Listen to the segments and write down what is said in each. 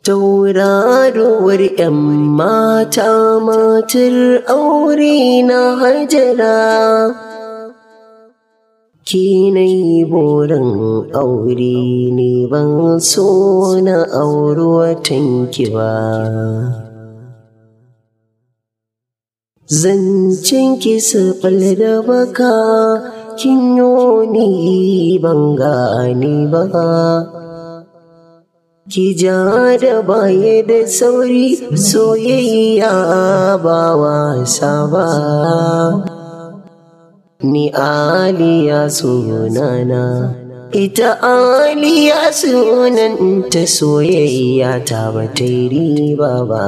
tauraruwar 'yan mata matar aure na hajara ki na yi burin aure ne ban so na auri watanki ba zancen ki sifil da baka kin ni ban gane ba ki ja da baya da sauri soyayya ba wasa ba ni aliya sunana ita aliya sunan ta soyayya ta ba ta riba ba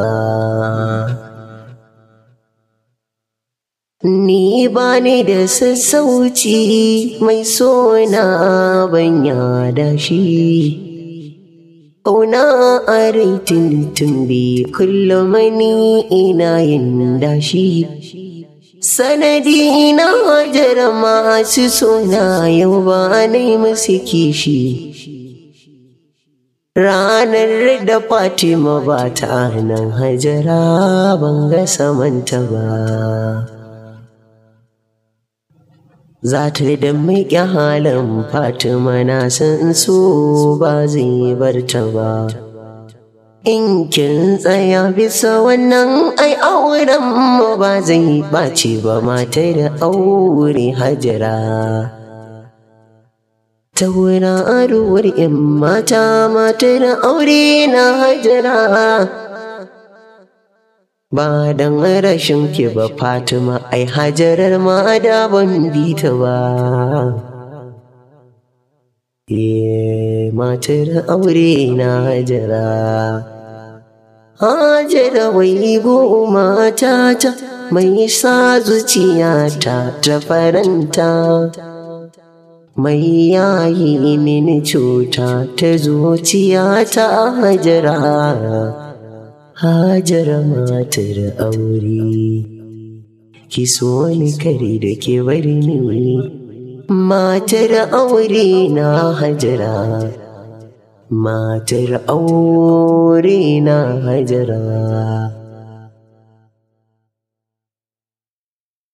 Ni ba ni da sassauci mai sona ban yada shi. Ƙauna a rai tuntumbi kullum ni ina yin dashi. Sanadi na hajara masu sona yau ba ni musu kishi. Ranar da Fatima ba ta nan hajara ban ga samanta ba. za ta da miƙe halin fatima na san so ba zai bar ta ba in kin tsaya bisa wannan ai auren mu ba zai ɓaci ba mata da aure hajara ta wurin aruwar in mata mata da aure na hajara ba dan rashin ki ba Fatima ai hajarar ma da ban bi ta ba ye matar aure na hajara hajara wai goma ta ta mai sa zuciyata ta faranta mai yayi mini cuta ta zuciyata hajara Hajara matar aure, ki so ni kare da ke bari ni, matar aure na hajara, matar aure na hajara.